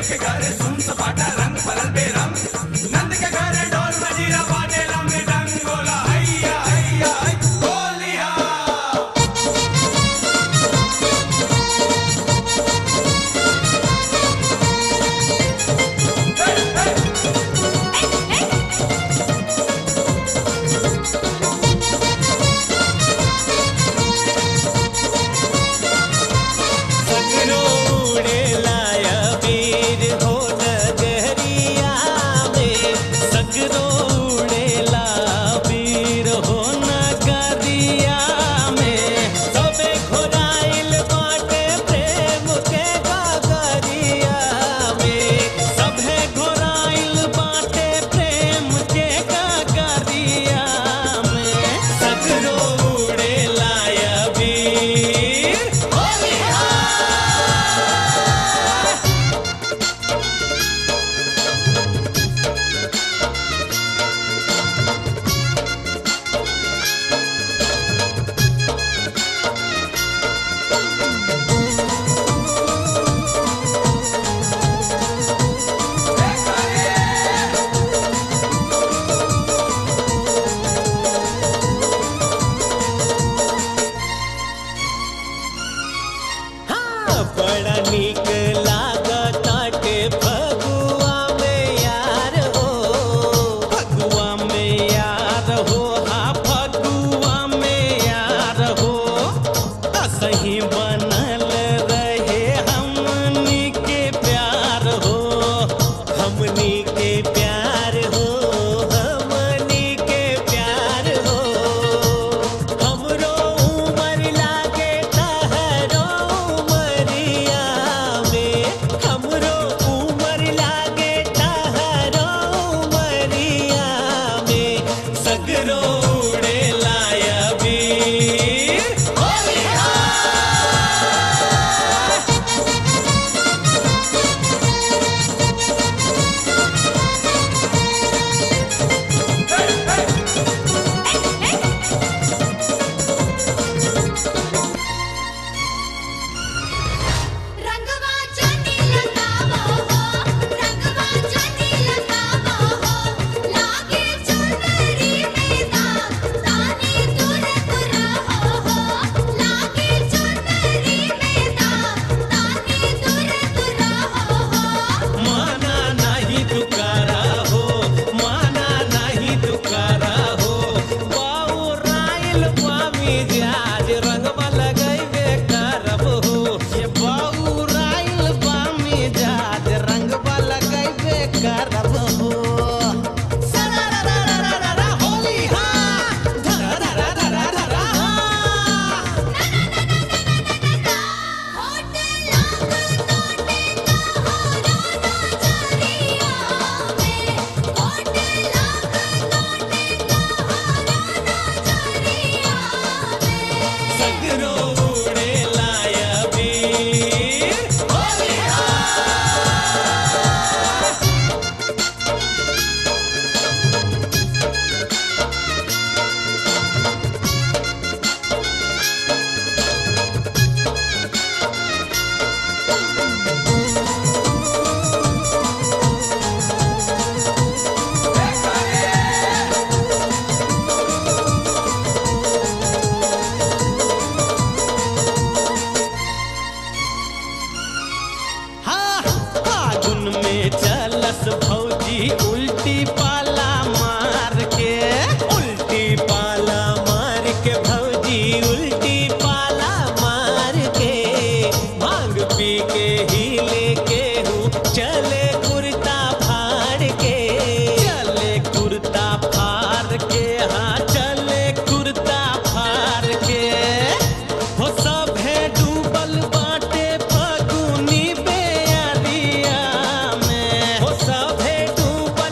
के घर सुन सपाटा रंग बदल बेरंग नंद के घर ढोल मजीरा बाजे रंग डंग बोला हैया हैया है, होलिया सगरो उड़ेलाया वीर हो नगरिया में सगरो उड़ेला वीर हो नगरिया में सबे घोराइल बाटे प्रेम के गगरिया में सभे घोराइल बाटे प्रेम के गगरिया में सगरो उड़ेलाया वीर हाँ, बड़ा नीक लागताटे फगुआ में यार हो फगुआ में यार हो हाँ फगुआ में यार हो असही बनल रहे हमनी के प्यार हो हमनी के प्यार हो हमनी के प्यार हो हमरो उमर लागे तहरो उमरिया में हमरो उमर लागे तहरो उमरिया में सगरो उड़े लाया वीर रंगवा चोटी लगावो हो रंगवा चोटी लगावो हो लागे चुनरी में दाग ताने दूर दूर हो हो लागे चुनरी में दाग ताने दूर दूर हो हो माना नहीं तुकारा हो माना नहीं तुकारा हो बाऊ राइल पामी जाज रंगवा लगैबे करब हो ये बाऊ राइल पामी जाज रंगवा लगैबे करब हो सरारारारारा होली हाँ धरारारारारा हाँ होट लाग नोटे तोहरो नजरिया में होट लाग नोटे तोहरो नजरिया में सगरो उड़े लाया वीर हाँ फागुन में चलस भौजी उल्टी पाला मार के उल्टी पाला मार के भौजी उल्टी पाला मार के भांग पी के ही लेके हूँ चले कुर्ता फाड़ के चले कुर्ता फाड़ के हाँ चले कुर्ता फाड़ के हो सभे डूबल बाटे फगुनी बेअरिया में हो सभे डूबल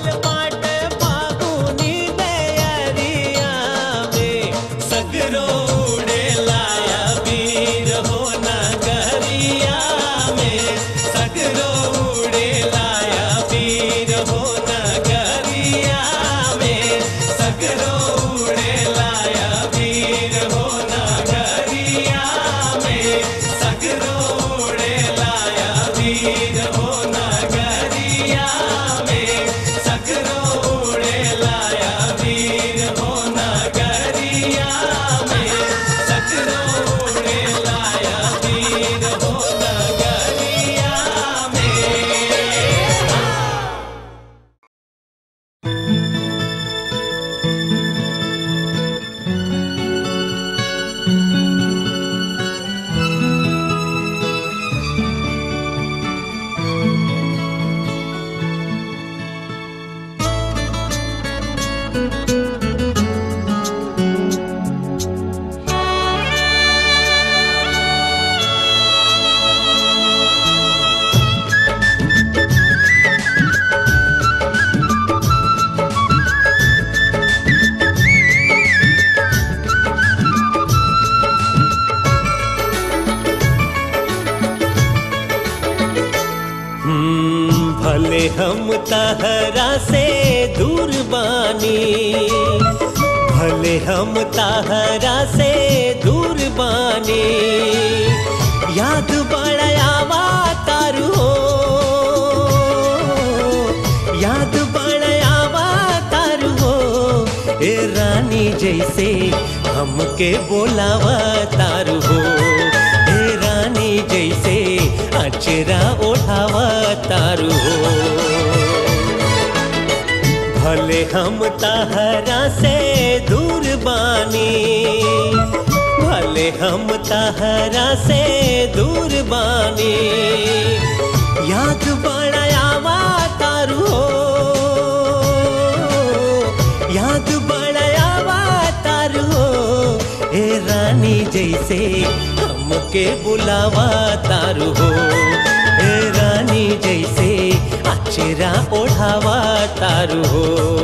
भले हम तहरा से दूर बानी भले हम तहरा से दूर बानी याद बड़ावा तारू हो याद बड़ावा तारू हो ए रानी जैसे हमके बोलावा तारू हो ए रानी जैसे अचरा ओढ़ावा तारू हो भले हम तहरा से दूर बानी भले हम तहरा से दूर बानी याद बड़ावा तारू हो याद बड़ावा तारू हो ए रानी जैसे हमके बुलावा तारू हो ए रानी जैसे अचरा ओढ़ावा तारू हो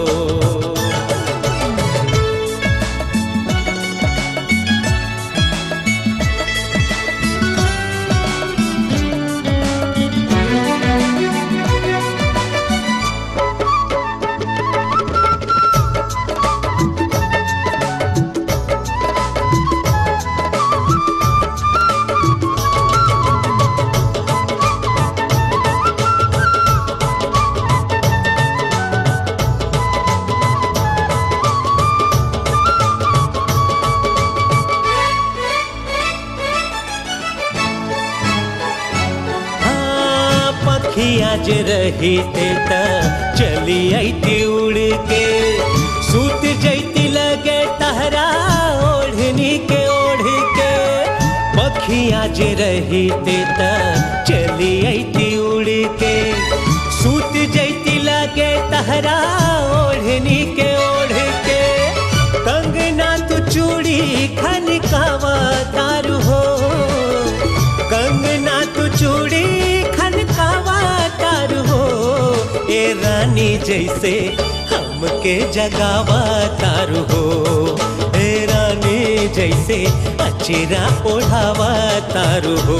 हाँ, पखिया जे रही ते त चली अती उड़ के सूत जैती लगे तहरा ओढ़नी के ओढ़ के पखिया जे रही ते त चली अती उड़ के सूत जैती लगे तहरा ओढ़नी के ओढ़ के कंगना तू चूड़ी खनकावा तारू हो कंगना तू चूड़ी खनकावा तारू हो ए रानी जैसे हमके जगावा तारू हो ए रानी जैसे अचरा ओढ़ावा तारू हो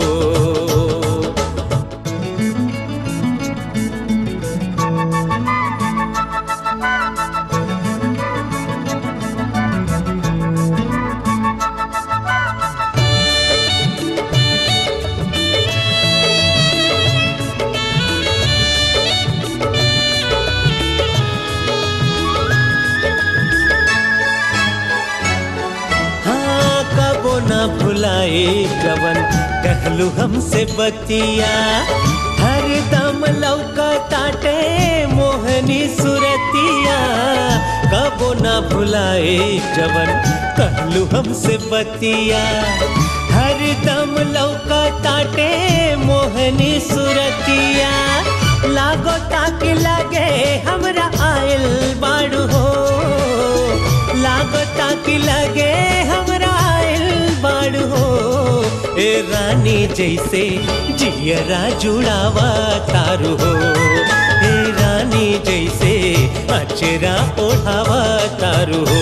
हाँ कबो ना भुलाए जवन कहलू हमसे बतिया हर दम लौका ताटे मोहनी सुरतिया कबो ना भुलाए जवन कहलू हमसे बतिया हर दम लौका ताटे मोहनी सुरतिया लागो ताक लगे हमरा आयल बाड़ू हो लागो ताक लगे हमरा आयल बाड़ू हो ए रानी जैसे जियरा जुड़ावा तारू हो ए रानी जैसे अचरा ओढ़ावा तारू हो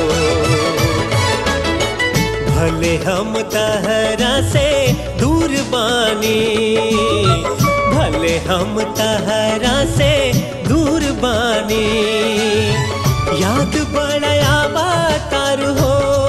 भले हम तहरा से दूर बानी भले हम तहरा से दूर बानी याद बड़ावा तार हो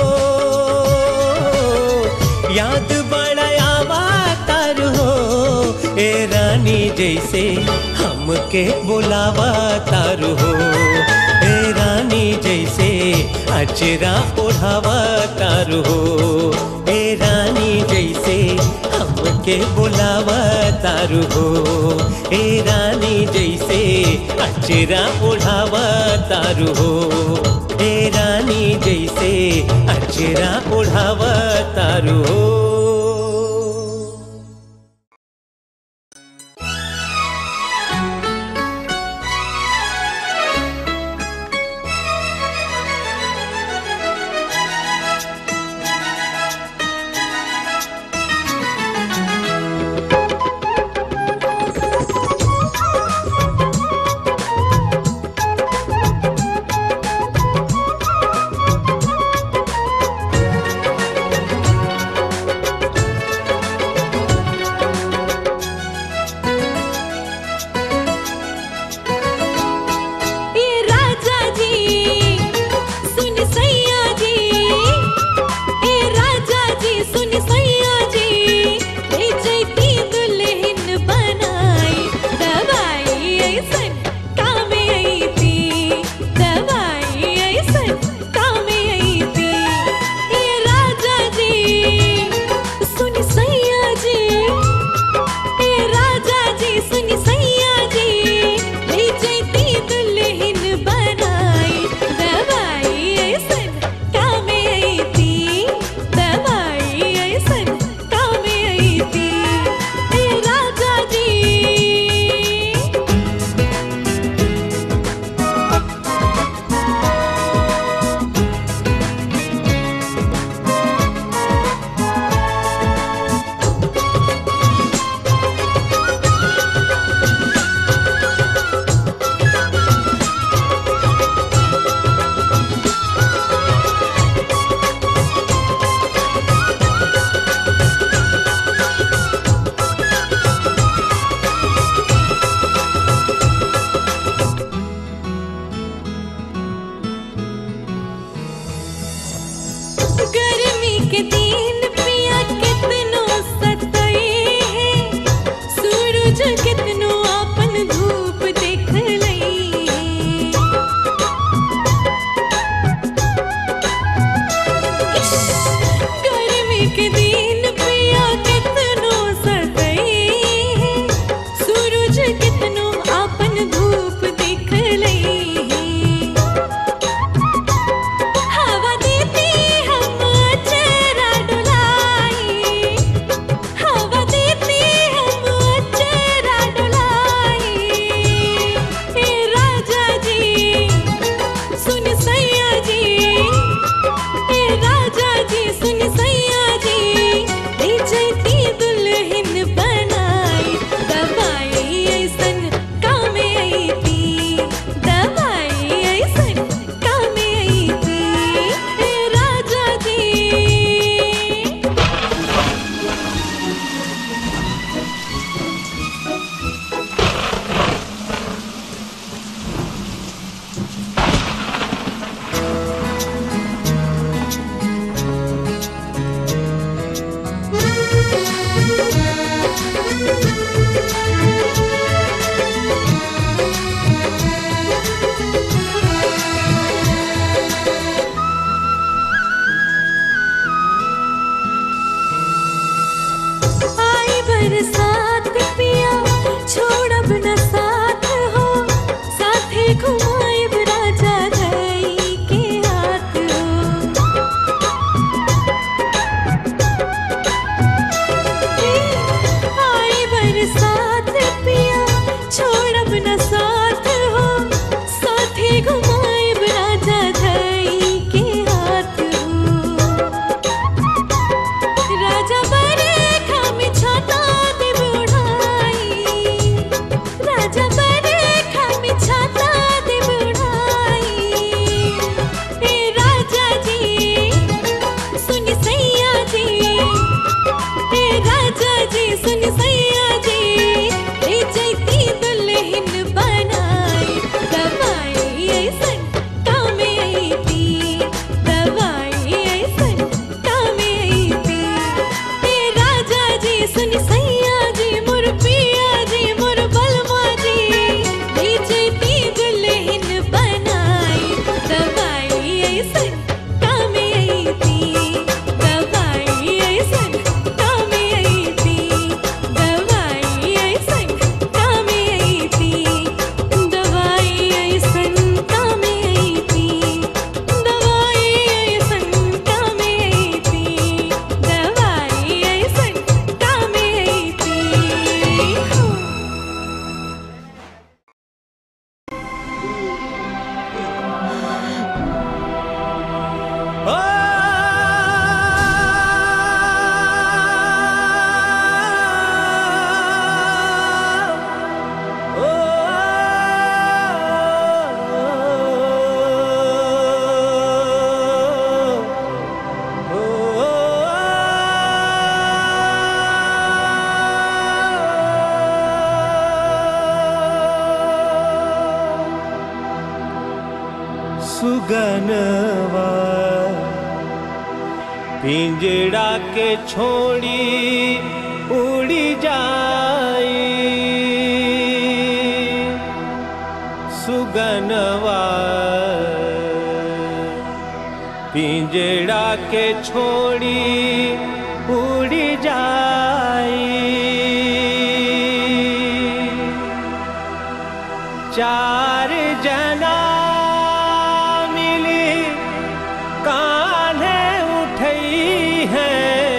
याद बड़ावा तार हो ए रानी जैसे हमके बुलावा तार हो ए रानी जैसे अचरा ओढ़ावा तारू हो ए रानी जैसे हमके बुलावा तारू हो ए रानी जैसे अचरा ओढ़ावा तारू हो ए रानी जैसे अचरा ओढ़ावा तारू हो सुगनवा पिंजड़ा के छोड़ी उड़ी जाई सुगनवा पिंजड़ा के छोड़ी उड़ी जाई चार जना मिली कान्हे उठई है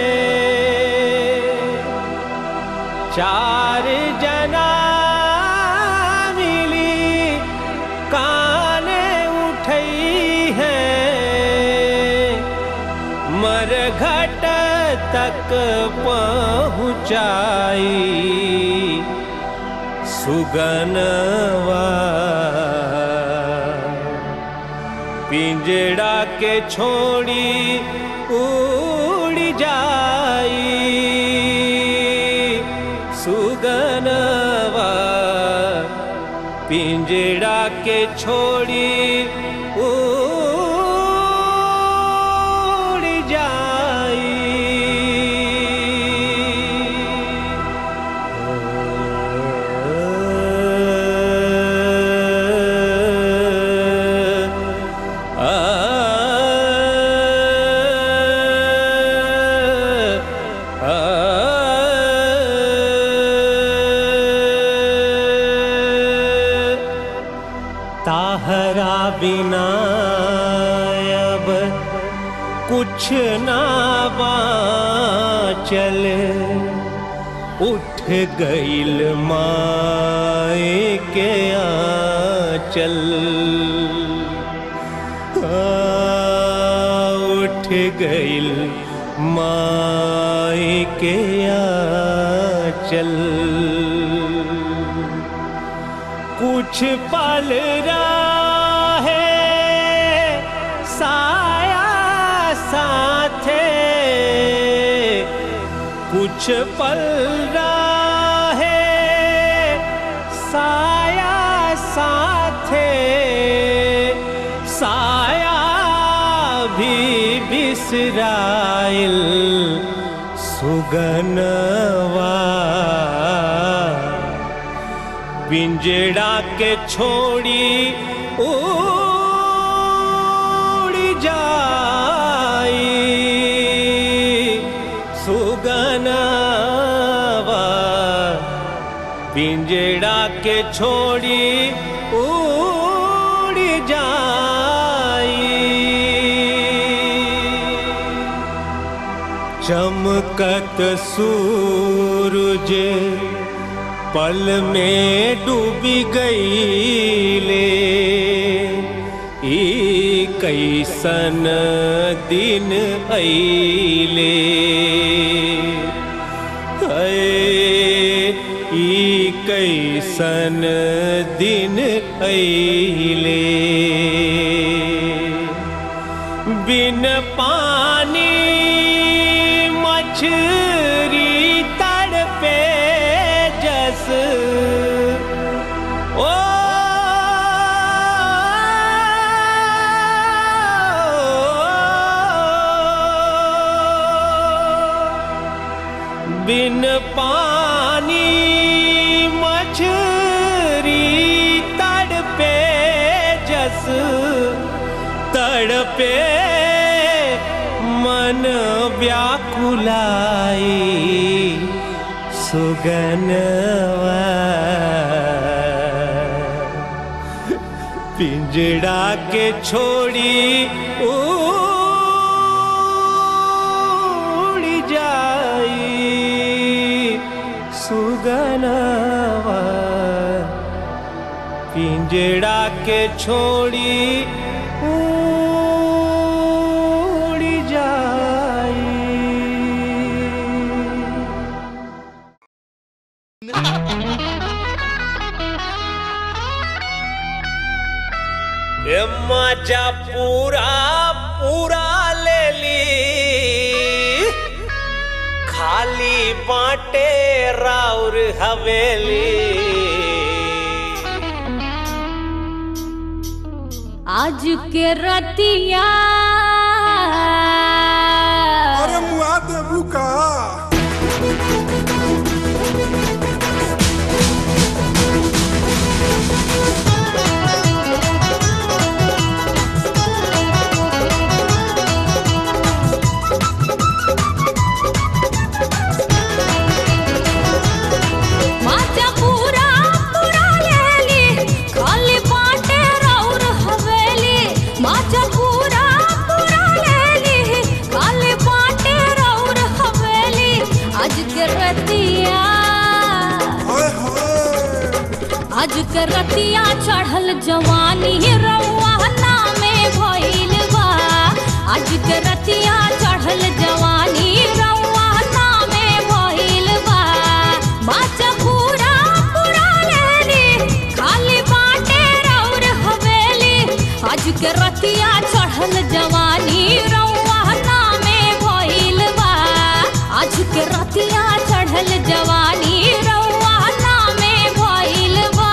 चार जना मिली कान्हे उठई है मरघट तक पहुँचाई सुगनवा पिंजड़ा के छोड़ी उड़ जाई सुगनवा पिंजड़ा के छोड़ी उड़ जाई ताहरा बिना अब कुछ ना बाचल उठ गईल माए के आंचल आ, उठ गईल माए के आंचल कुछ पल है साया साथे कुछ पल है साया साथे साया भी बिसराइल सुगनवा पिंजड़ा के छोड़ी उड़ जाई सुगनवा पिंजड़ा के छोड़ी उड़ जाई चमकत सूरज पल में डूबी गई ले ई कैसन दिन अइले अए, ई कैसन दिन अइले बिन पानी मछरी तड़पे जस ओ बिन पानी मछरी तड़पे जस तड़पे मन व्याकुलाई सुगनवा पिंजड़ा के छोड़ी उड़ जाई सुगनवा पिंजड़ा के छोड़ी उड़ जाई ए मजा पूरा पूरा ले ली खाली बाटे राउर हवेली आज के रतिया अरे मुआ देबू का माचा पूरा पूरा लेली खाली बाटे रौर हवेली माचा पूरा पूरा लेली खाली बाटे रौर हवेली आज के रतिया हाय हाय आज के रतिया चढ़ल जवानी रउआ नामे भइल बा आज के रतिया चढ़ल जवानी रउआ नामे भइल बा माचा पूरा पूरा लेली खाली बाटे रौर हवेली आज के रतिया चढ़ल जवानी रउआ नामे भइल बा आज के रतिया चढ़ल जवानी रउआ नामे भइल बा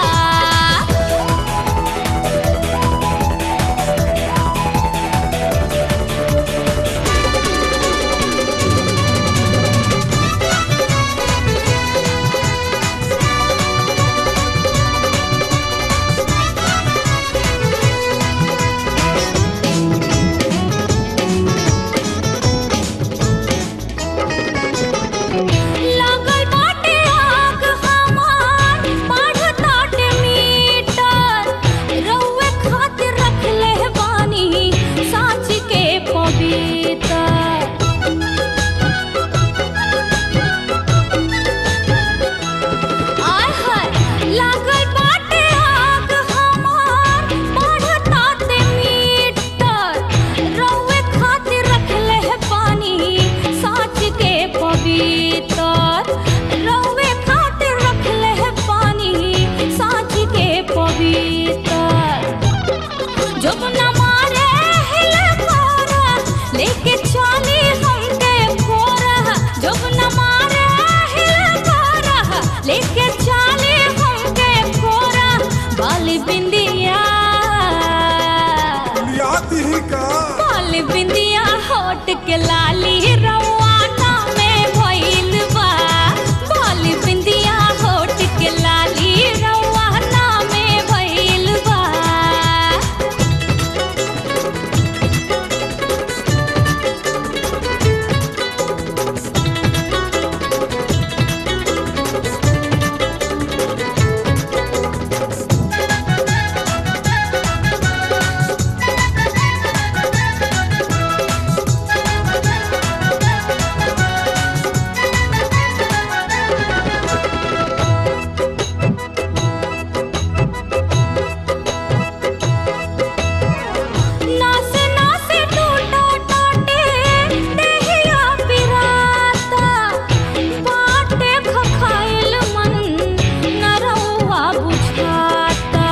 लागल बाटे आग हमार बढ़ताटे मीटर रउए खातिर रखले बानी साँच के पवित्र आय हाय लागल बाटे आग हमार बढ़ताटे मीटर रउए खातिर रखले पानी साँच के पवित्र रउए खातिर रखले पानी साँच के पवित्र जब न मारे हिले कोरा लेके चाली हमके कोरा जब न मारे हिले कोरा लेके चाली हमके कोरा बाली बिंदिया लियाती ही का बाली बिंदिया होट के लाली रवाना में भइल बा बाली बिंदिया होट के लाली रवाना में भइल बा नासे नासे टूटा टाटे देहिया पिराता बाटे खखाइल मन नरौआ बुझाता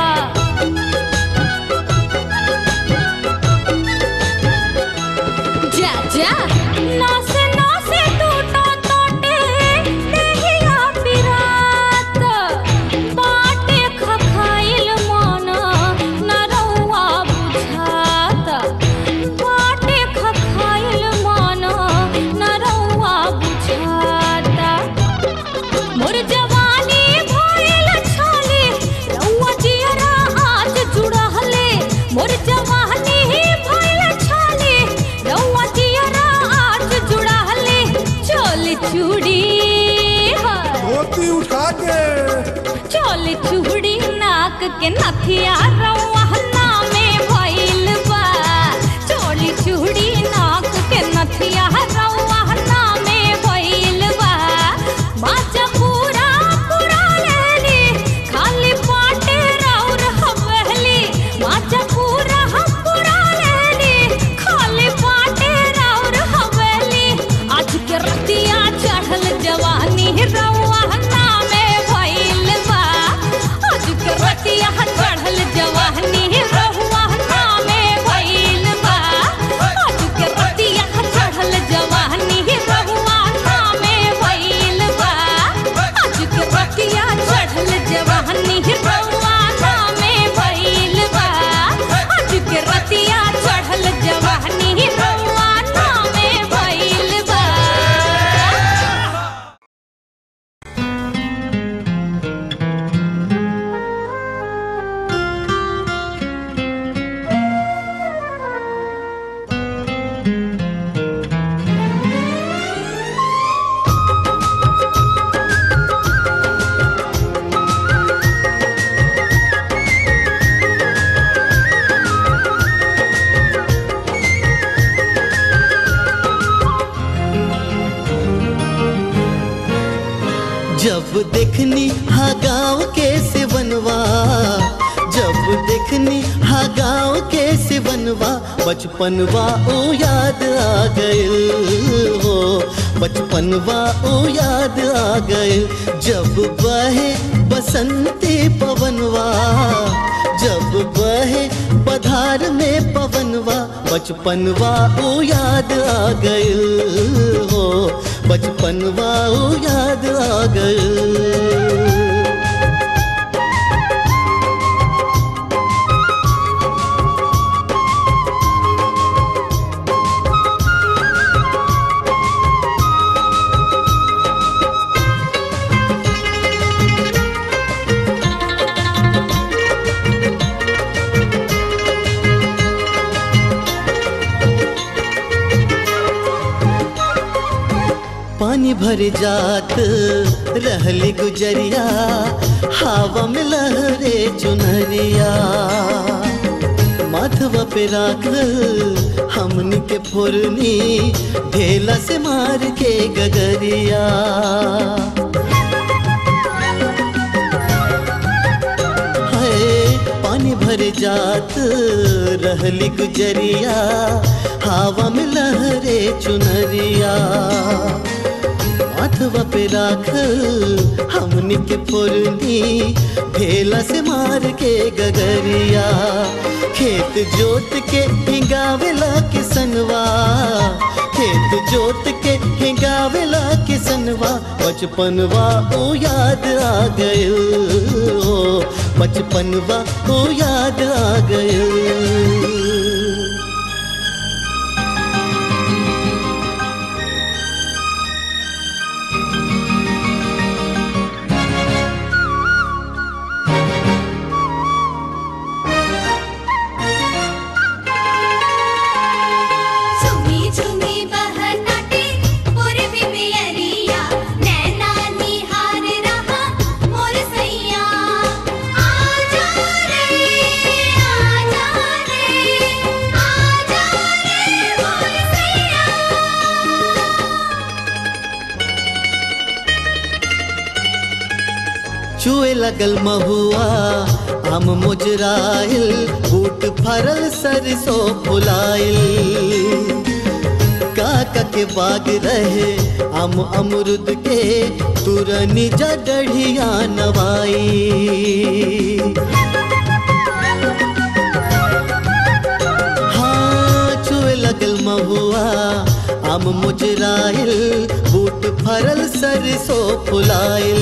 जा जा नासे नासे टूटा टाटे देहिया पिराता बाटे खखाइल मन नरौआ बुझाता बाटे खखाइल मन नरौआ बुझाता मोर जवानी भइल छाले रउआ जियरा आज जुड़हले मोर जवानी भइल छाले रउआ जियरा आज जुड़हले चल चूड़ी हाय धोती उठा के चल चूड़ी नाक के नथिया रउआ नामे भइल बा चोल चूड़ी नाक के नथिया रउआ नामे भइल बा माचा पूरा पूरा लेली खाली पाटे रौर हवेली माचा पूरा पूरा लेली खाली पाटे रौर हवेली आज के रतिया चढ़ल जवानी रउआ नामे भइल बा आज के रतिया चढ़ल जवानी रउआ देखनी हा गाँव के सिवनवा जब देखनी हा गाँव के सिवनवा बचपनवा ओ याद आ गइल हो बचपनवा ओ याद आ गइल जब बहे बसंती पवनवा जब बहे पधार में पवनवा बचपनवा ओ याद आ गइल हो बचपनवा ओ याद आ गइल पानी भर जात रहली गुजरिया हवा में लहरे चुनरिया माथवा पे राखल हमनी के फोरनी ढेला से मार के गगरिया हाय पानी भर जात रहली गुजरिया हवा में लहरे चुनरिया माथवा पे राखल हमनी के फोरनी ढेला से मार के गगरिया खेत जोत के हिंगावेला किसनवा खेत जोत के हिंगावेला किसनवा बचपनवा ओ याद आ गइल हो बचपनवा ओ याद आ गइल झुमी झुमी बहताटे पूर्वी बियरिया नैना निहार रहा मोर सैया आजा रे आजा रे आजा रे मोर सैया चुए लगल महुआ हम मुजराइल बूट फरल सरसों फुलाइल काका के बाग रहे हम अमरुद के तुरनी जडढ़िया नवाई हाँ छुए लगल महुआ हम मुजराइल बूट फरल सरसों फुलाइल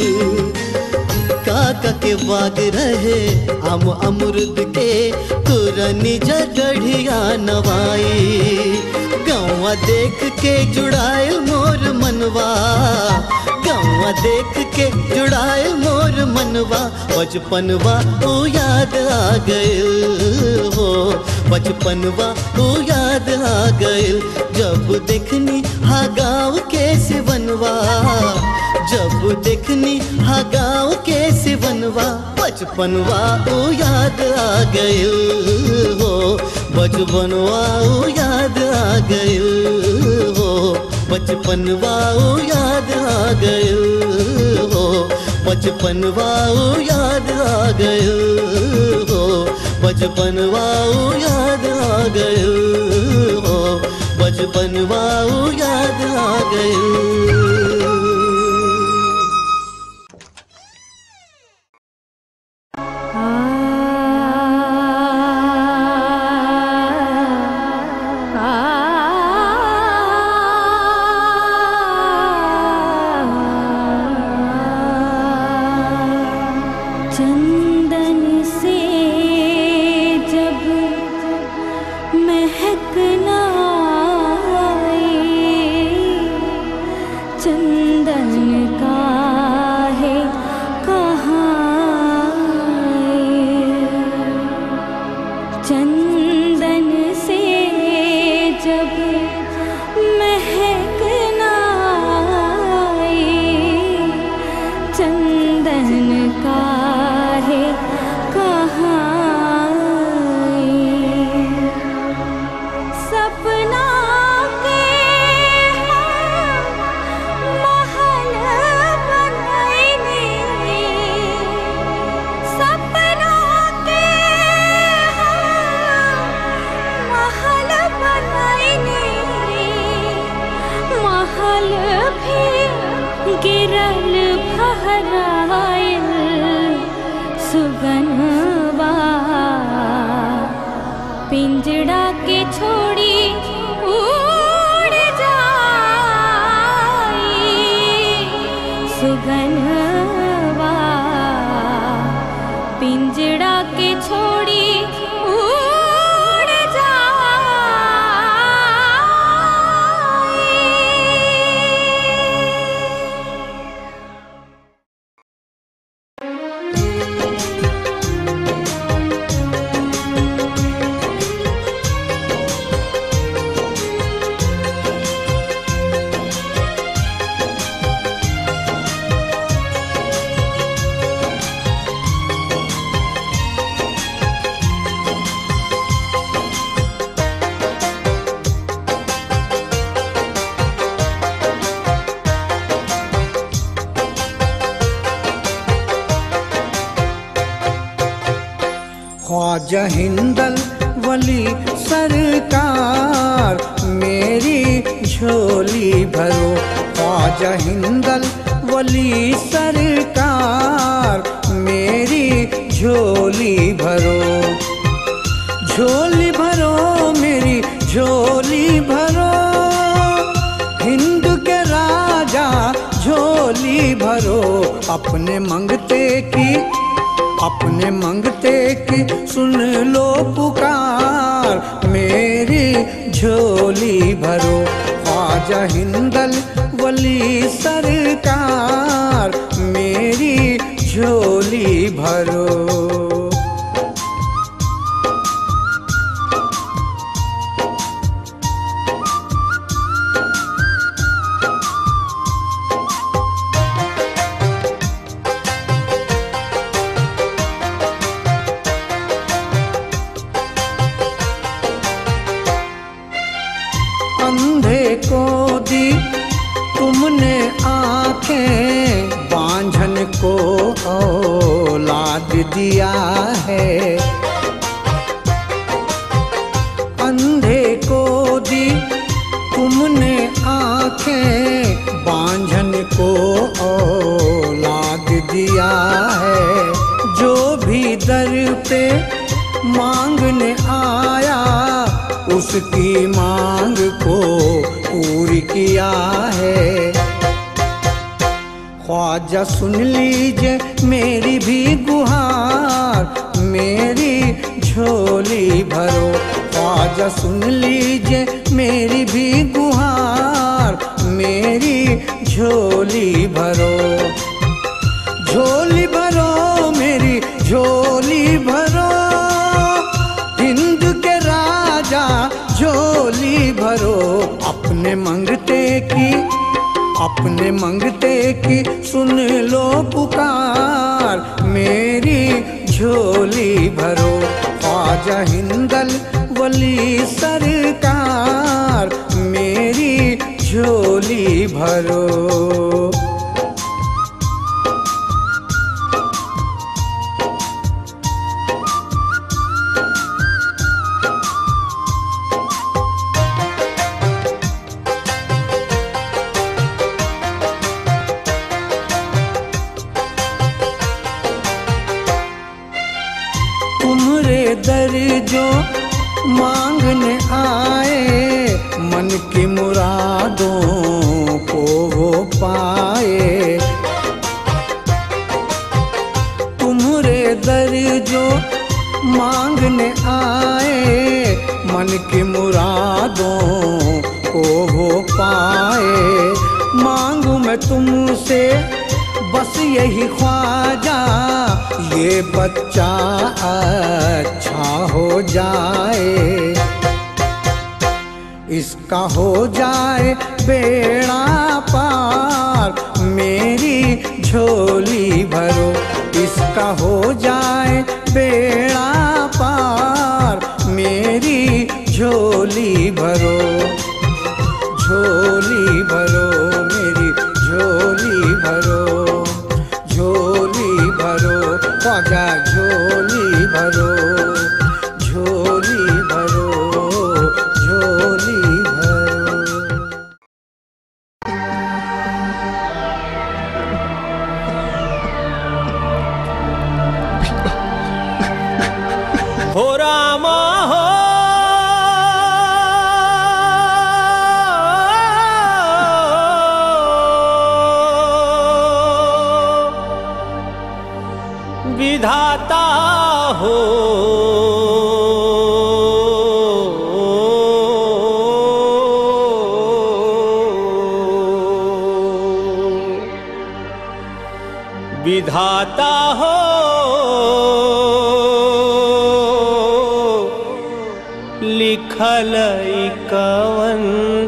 काका के बाग रहे हम अमरुद के तुरनी जगढ़िया नवाई गौवा देख के जुड़ाइल मोर मनवा गौवा देख के जुड़ाइल मोर मनवा बचपनवा ओ याद आ गइल हो बचपनवा ओ याद आ गइल जब देखनी हा गाँव के सिवनवा जब देखनी हा गाँव के सिवनवा बचपनवा ओ याद आ गइल हो बचपनवा ओ याद आ गइल हो बचपनवा ओ याद आ गइल हो बचपनवा ओ याद आ गइल हो बचपनवा ओ याद आ गइल हो बचपनवा ओ याद आ गइल चंदन से जब महकना चंदन का है कहाँ चंदन से जब महकना चंदन का है कहाँ सुगनवा पिंजड़ा के छोड़ी उड़ जाई सुगनवा पिंजड़ा के छोड़ी उड़ जाई ख्वाजा हिंदल वली सरकार मेरी झोली भरो ख्वाजा हिंदल वली सरकार मेरी झोली भरो झोली भरो मेरी झोली भरो हिंद के राजा झोली भरो अपने मंगते की अपने मंगते की सुन लो पुकार मेरी झोली भरो ख्वाजा हिंदल वली सरकार मेरी झोली भरो अंधे को दी तुमने आंखें बांझन को औलाद दिया है अंधे को दी तुमने आंखें बांझन को औलाद दिया है जो भी दर पे मांगने आया उसकी मांग को पूरी किया है ख्वाजा सुन लीजिए मेरी भी गुहार मेरी झोली भरो ख्वाजा सुन लीजिए मेरी भी गुहार मेरी झोली भरो झोली भरो मेरी झोली भरो हिंद के राजा झोली भरो अपने मंगते की अपने मंगते की सुन लो पुकार मेरी झोली भरो ख्वाजा हिंदल वली सरकार मेरी झोली भरो तुम्हारे दर जो मांगने आए मन की मुरादों को वो पाए तुम्हारे दर जो मांगने आए मन की मुरादों को वो पाए मांगू मैं तुमसे बस यही ख्वाजा ये बच्चा अच्छा हो जाए इसका हो जाए बेड़ा पार मेरी झोली भरो इसका हो जाए बेड़ा पार मेरी झोली भरो झोली भरो मेरी झोली भरो झोली भरो ख्वाजा झोली भरो झोली भरो झोली भरो हो रामा हो विधाता हो विधाता हो लिखल ई कवन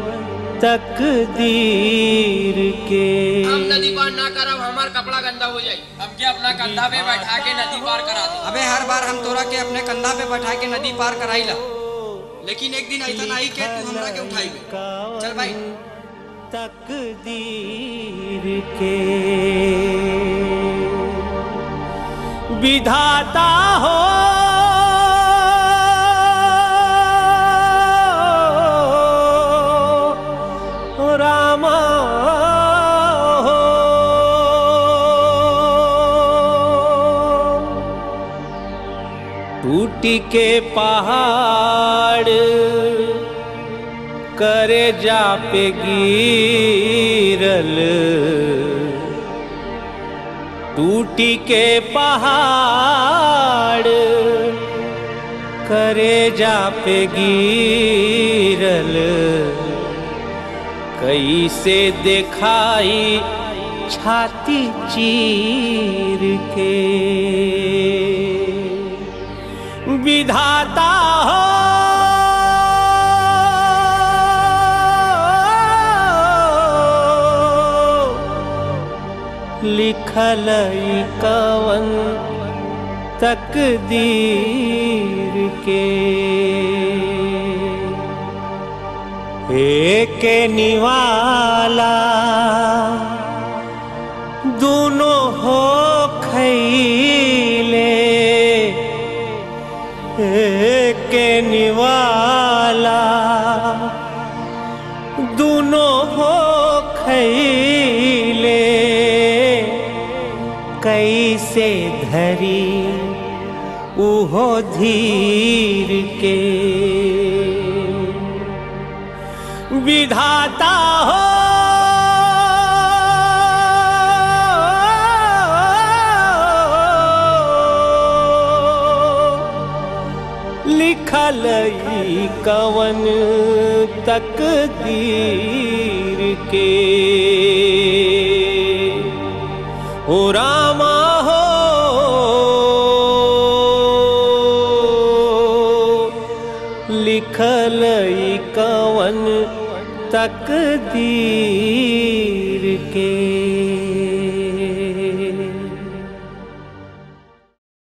तकदीर के हम नदी पार ना करब हमार कपड़ा गंदा हो जाई हमके अपना कंधा पे बैठा के नदी पार करा दे अबे हर बार हम तोरा के अपने कंधा पे बैठा के नदी पार कराईला लेकिन एक दिन ऐसा नहीं के तू हमरा के उठाई चल भाई तकदीर के विधाता हो रामा हो टूटी के पहाड़ करे जा पे गिरल टूटी के पहाड़ करे जा पे गिरल कैसे दिखाई छाती चीर के विधाता हो लिखल ई कवन तकदीर के एक निवाला दोनों हो खैले एक निवाला दोनों हो खैले कैसे धरी उहो धीर के विधाता हो लिखल ई कवन तकदीर के हो रामा हो लिखल ई कवन तकदीर के